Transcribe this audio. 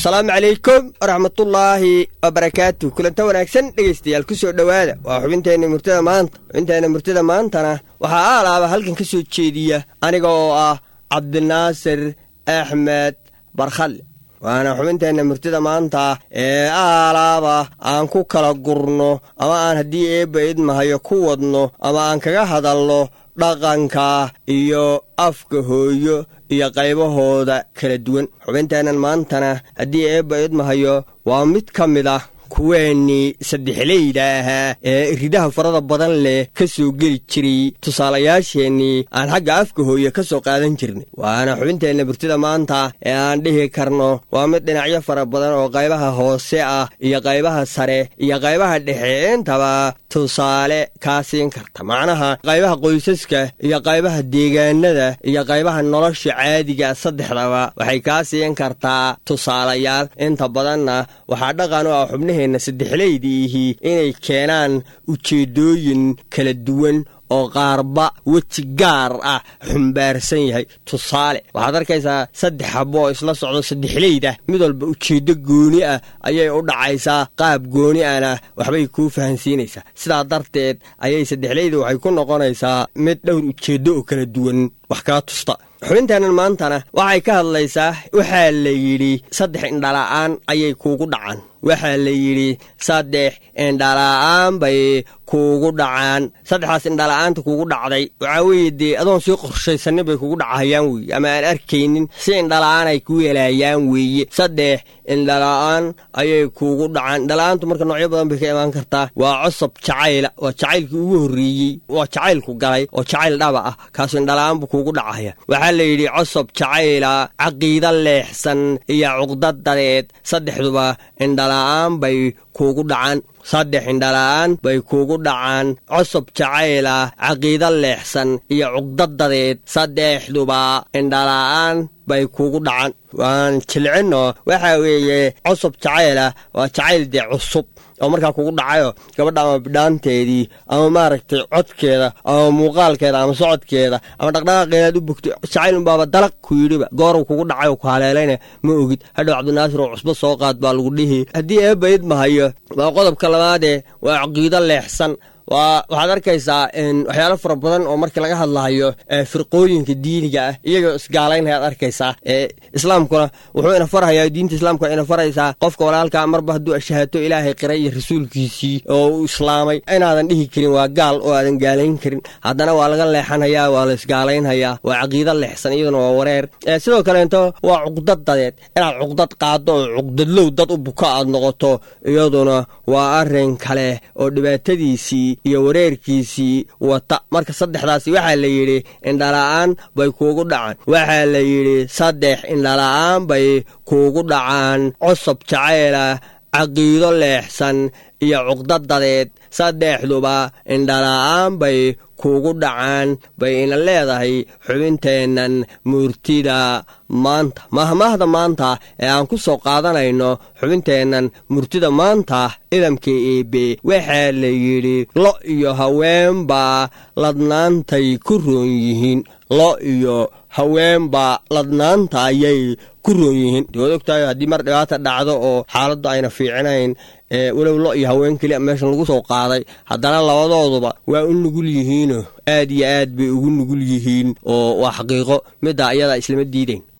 asalaamu calaykum waraxmatullaahi wabarakaatu kulanta wanaagsan dhegaystayaal ku soo dhowaada waa xubinteenna murtida maanta xubinteenna murtida maantana waxaa aalaaba halkan ka soo jeediya aniga oo ah cabdinaasir axmed barkhalle waana xubinteenna murtida maanta ee aalaaba aan ku kala gurno ama aan haddii eebba idmahayo ku wadno ama aan kaga hadalno dhaqanka iyo afka hooyo iyo qaybahooda kala duwan xubinteennan maantana haddii eebba idmahayo waa mid ka mid ah kuweennii saddexleyda ahaa ee ridaha farada badan leh ka soo geli jiray tusaalayaasheennii aan xagga afka hooye ka soo qaadan jirnay waana xubinteenna burtida maanta ee aan dhihi karno waa mid dhinacyo fara badan oo qaybaha hoose ah iyo qaybaha sare iyo qaybaha dhexe intaba tusaale kaa siin karta macnaha qaybaha qoysaska iyo qaybaha deegaanada iyo qaybaha nolosha caadiga saddexdaba waxay kaa siin kartaa tusaalayaal inta badanna waxaa dhaqan u ah xubnaheenna saddexleydiihii inay keenaan ujeeddooyin kala duwan oo qaarba weji gaar ah xumbaarsan yahay tusaale waxaad arkaysaa saddex habbo oo isla socdo saddexleyda mid walba ujeeddo gooni ah ayay u dhacaysaa qaab gooni ahna waxbay kuu fahansiinaysaa sidaa darteed ayay saddexleyda waxay ku noqonaysaa mid dhowr ujeeddo oo kala duwan wax kaa tusta xubinteennan maantana waxay ka hadlaysaa waxaa la yidhi saddex indhala'aan ayay kuugu dhacaan waxaa la yidhi saddex indhala'aan bay kuugu dhacaan saddexdaas indhala'aanta kuugu dhacday waxaa weeye dee adoon sii qorshaysanin bay kugu dhacahayaan weeye ama aan arkaynin si indhala'aan ay ku yeelaayaan weeye saddex indhala'aan ayay kuugu dhacaan indhala'aantu marka noocyo badan bay ka imaan kartaa waa cosab jacayla waa jacaylkii ugu horreeyey waa jacaylku galay oo jacayl dhaba ah kaasu indhala'aan buu kuugu dhacaya waxaa la yidhi cosob jacayla caqiida leexsan iyo cuqdadadeed saddexduba indhala'aan bay kuugu dhacaan saddex indhala'aan bay kuugu dhacaan cosob jacayla caqiida leexsan iyo cuqdadadeed saddexduba indhala'aan bay kuugu dhacaan waan jilcinno waxaa weeye cosob jacayla waa jacayl dee cusub oo markaa kugu dhacayo gabadha ama bidhaanteedii ama maaragtay codkeeda ama muuqaalkeeda ama socodkeeda ama dhaqdhaqaaqeedaad u bogto jacaylunbaaba dalaq ku yidhiba goorow kugu dhacay oo ku haleelayna ma ogid hadhow cabdinaasir oo cusbo soo qaad baa lagu dhihi haddii eebba idmahayo waa qodobka labaadee waa caqiido leexsan waa waxaad arkaysaa waxyaalo fara badan oo markii laga hadlahayo firqooyinka diiniga ah iyagoo isgaalaynhayaad arkaysaa islaamkuna wuxuu ina farhayaa diinta islaamka ina faraysaa qofka walaalkaa marba hadduu ashahaato ilaahay qiray iyo rasuulkiisii oo uu islaamay inaadan dhihi karin waa gaal oo aadan gaalayn karin haddana waa laga leexanhayaa waa la isgaalaynhayaa waa caqiido leexsan iyaduna waa wareer sidoo kaleeto waa cuqdad dadeed inaad cuqdad qaaddo oo cuqdadlow dad u buka aad noqoto iyaduna waa arrin kale oo dhibaatadiisii iyo wareerkiisii wata marka saddexdaasi waxaa la yidhi indhala'aan bay kuugu dhacaan waxaa la yidhi saddex indhala'aan bay kuugu dhacaan cosob jacayla caqiido leexsan iyo cuqdadadeed saddexduba indhala'aan bay kuugu dhacaan bay ina leedahay xubinteennan murtida maanta mahmaahda maanta ee aan ku soo qaadanayno xubinteennan murtida maanta idamka eebe waxaa la yidhi lo iyo haweenbaa ladnaantay ku roon yihiin lo iyo haweenbaa ladnaanta ayay ku roon yihiin waad ogtahay haddii mar dhibaata dhacdo oo xaaladdu ayna fiicinayn walow lo iyo haween keliya meeshan lagu soo qaaday haddana labadooduba waa u nugul yihiino aad iyo aad bay ugu nugul yihiin oo waa xaqiiqo middaa iyadaa islama diidayn